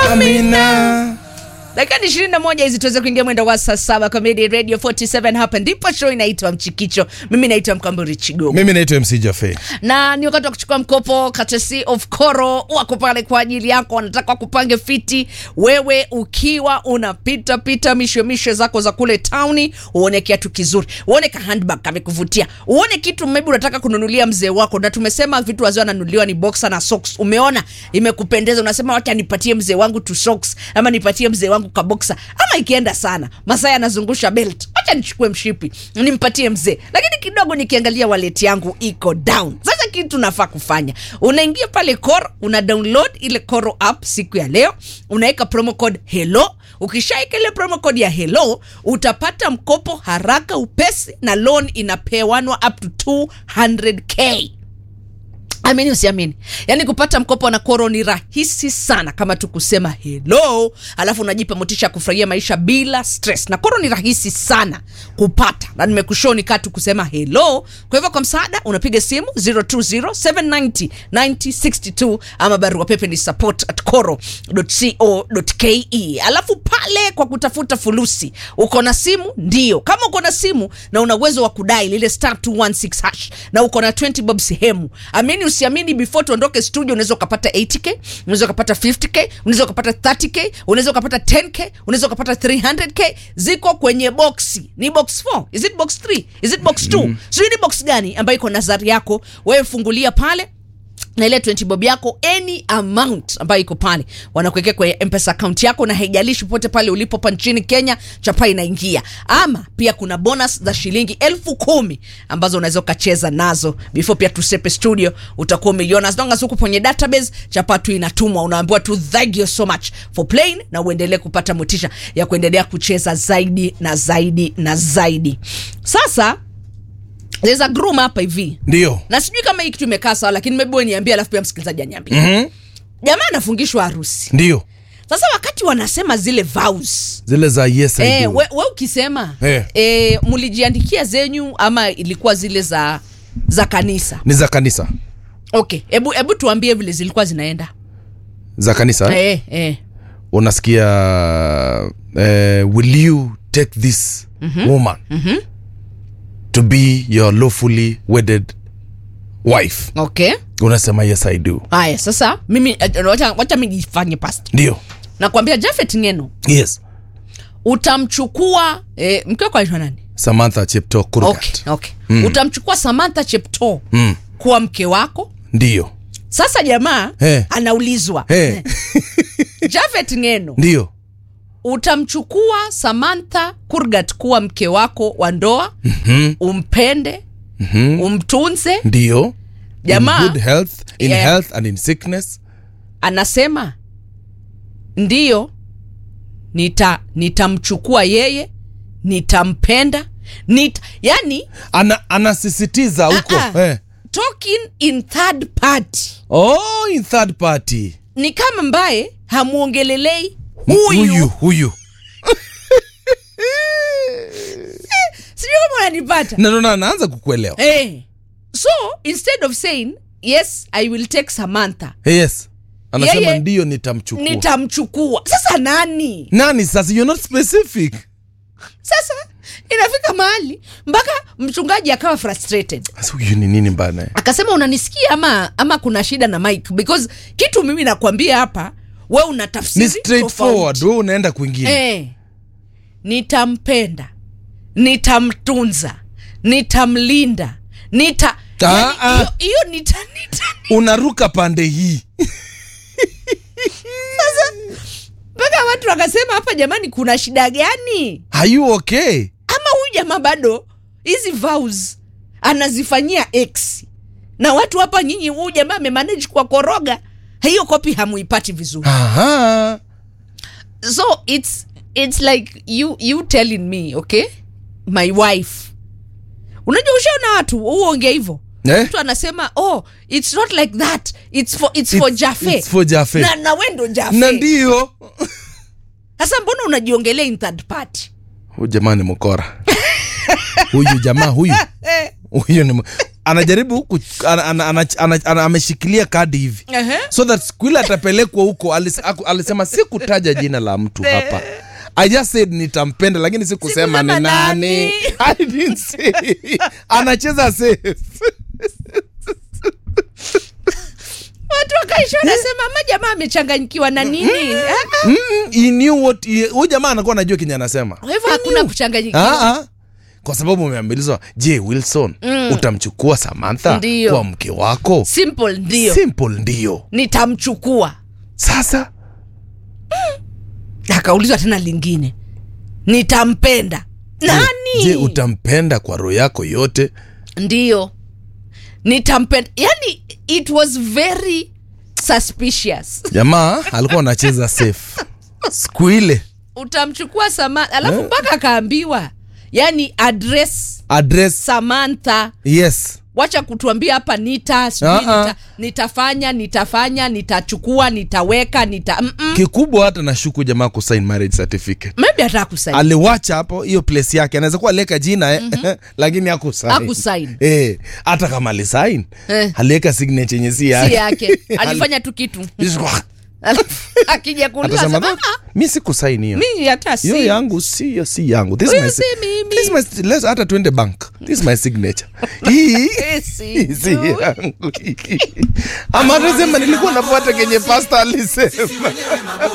Amina. dakika ni ishirini na moja hizi tuweze kuingia mwendo wa saa saba Comedy Radio 47 hapa ndipo show inaitwa Mchikicho. Mimi naitwa Mkamburi Chigogo Mimi naitwa MC Jafe. na ni wakati wa kuchukua mkopo courtesy of Koro. Wako pale kwa ajili yako, wanataka kupange fiti. Wewe ukiwa unapita pita misho misho zako za kule towni, uone kiatu kizuri, uone ka handbag kamekuvutia, uone kitu maybe unataka kununulia mzee wako, na tumesema vitu wazee wananunuliwa ni boxer na socks. Umeona imekupendeza, unasema wacha nipatie mzee wangu tu socks ama nipatie mzee wangu ka boxer, ama ikienda sana Masai anazungusha belt, wacha nichukue mshipi nimpatie mzee, lakini kidogo nikiangalia wallet yangu iko down. Sasa kitu nafaa kufanya, unaingia pale Koro, una download ile Koro app siku ya leo, unaweka promo code hello. Ukishaika ile promo code ya hello, utapata mkopo haraka upesi, na loan inapewanwa up to 200k. Amini usiamini, yaani kupata mkopo na Koro ni rahisi sana, kama tu kusema hello, alafu unajipa motisha ya kufurahia maisha bila stress. Na Koro ni rahisi sana kupata, na nimekushoni kaa tu kusema hello. Kwa hivyo kwa msaada unapiga simu 020790962 ama barua pepe ni support at koro.co.ke. Alafu pale kwa kutafuta fulusi, uko na simu? Ndio, kama uko na simu na una uwezo wa kudai lile star 216 hash na uko na 20 bob sehemu, amini usiamini, before tuondoke studio, unaweza ukapata 80k, unaweza ukapata 50k, unaweza ukapata 30k, unaweza ukapata 10k, unaweza ukapata 300k. Ziko kwenye boxi, ni box 4 is it box 3 is it box 2 mm. sijui ni box gani ambayo iko nazari yako wewe, fungulia pale na ile 20 bob yako any amount ambayo iko pale wanakuwekea kwenye mpesa account yako, na haijalishi popote pale ulipo pa nchini Kenya, chapa inaingia. Ama pia kuna bonus za shilingi elfu kumi ambazo unaweza ukacheza nazo before pia tusepe studio, utakuwa umeliona as long as uko kwenye database, chapa tu inatumwa, unaambiwa tu thank you so much for playing, na uendelee kupata motisha ya kuendelea kucheza zaidi na zaidi na zaidi. Sasa there's a groom hapa hivi Ndio. na sijui kama hii kitu imekaa sawa, lakini maybe wewe niambie, alafu pia msikilizaji aniambie. Mhm. Jamaa anafungishwa harusi. Ndio. Sasa wakati wanasema zile vows Zile za yes I eh, do. we, we ukisema Eh. eh, mlijiandikia zenyu ama ilikuwa zile za za kanisa? Ni za kanisa. Okay, hebu hebu tuambie vile zilikuwa zinaenda. Za kanisa. Eh, eh. Unasikia eh, will you take this woman to be your lawfully wedded wife? Okay. Unasema yes I do. Haya, sasa mimi eh, wacha wacha mimi nifanye past. Ndio. Nakwambia Jafet Ngeno, Yes. utamchukua eh, mke wako anaitwa nani? Samantha Chepto Kurgat. Okay, okay. Utamchukua Samantha Cheptoo Mm. kuwa mke wako. Ndio. Sasa jamaa Eh. anaulizwa Eh. Jafet Ngeno, Ndio. utamchukua Samantha Kurgat kuwa mke wako wa ndoa, Mhm. umpende, Mhm. umtunze. Ndio. Jamaa in good health, in Yeah. health and in sickness. anasema ndiyo, nita nitamchukua yeye, nitampenda, nita, yani Ana, anasisitiza huko. Ah, ah. Eh. talking in third party Oh, in third party. ni kama mbaye hamwongelelei huyu, Huyu, huyu. sijui kama unanipata Na ndo na- anaanza kukuelewa. Eh. So instead of saying yes I will take Samantha Yes. Anasema Yeye- ndio nitamchukua. nitamchukua. Sasa nani? Nani sasa? You're not specific. Sasa inafika mahali mpaka mchungaji akawa frustrated, Sasa huyu ni nini bana? akasema unanisikia ama ama kuna shida na mic because kitu mimi nakwambia hapa we una Ni tafsiri straightforward. tofauti. Wewe unaenda kwingine. Eh, nitampenda, nitamtunza, nitamlinda, nita Ah, yani ah. hiyo- hiyo nita, nita Unaruka pande hii. mpaka watu wakasema hapa, jamani, kuna shida gani? Are you okay? Ama huyu jamaa bado hizi vows anazifanyia x na watu hapa, nyinyi, huyu jamaa amemanage kwa koroga hiyo kopi, hamuipati vizuri. Aha. So it's it's like you you telling me okay, my wife. Unajua, ushaona watu huongea hivyo Eh? mtu anasema oh it's not like that it's for it's, for It's- Jafe it's for Jafe. na, na we ndo Na Jafe. ndio. Sasa mbona unajiongelea in third party? Huyu jamaa ni mkora. huyu jamaa huyu. Eh, Huyu ni m- anajaribu ku, ana, ana, ana, ana, ana, ameshikilia kadi hivi Ehe. so that siku ile atapelekwa huko alis, aku- alisema sikutaja jina la mtu hapa I just said nitampenda lakini sikusema Sikusema ni nani. nani. I didn't say. Anacheza safe. watu wakaisha wanasema ama jamaa amechanganyikiwa na nini Ah, Mm, he knew what he- huyu jamaa anakuwa anajua kenye anasema. kwa hivyo hakuna kuchanganyikiwa Ah, ah. Kwa sababu umeambilizwa, je, Wilson utamchukua Samantha Ndiyo. kwa mke wako? simple ndio Simple ndio. nitamchukua Sasa akaulizwa tena lingine nitampenda nani je, utampenda kwa roho yako yote? ndio nitampenda yani it was very suspicious Jamaa alikuwa anacheza safe siku ile. utamchukua Samantha alafu mpaka akaambiwa yani address Address Samantha yes. wacha kutuambia hapa nita sijui Ah, ah. nita, nitafanya nitafanya nitachukua nitaweka nita mm-mm. Kikubwa hata nashuku jamaa kusign marriage certificate. maybe hata kusaini aliwacha hapo hiyo place yake anaweza kuwa aliweka jina eh, lakini hakusign. Hakusign. eh, hata kama alisign Eh. aliweka signature yenye si si yake yake alifanya tu kitu Alafu akija kuuliza atasema sema, "No, mi sikusaini hiyo mimi hata si hiyo yangu si hiyo si yangu This is Huyo my si si- mimi." this is my- let's- hata tuende bank this is my signature hii Eh, si hii si tu. yangu ama atasema nilikuwa nafuata kenye pasta alisema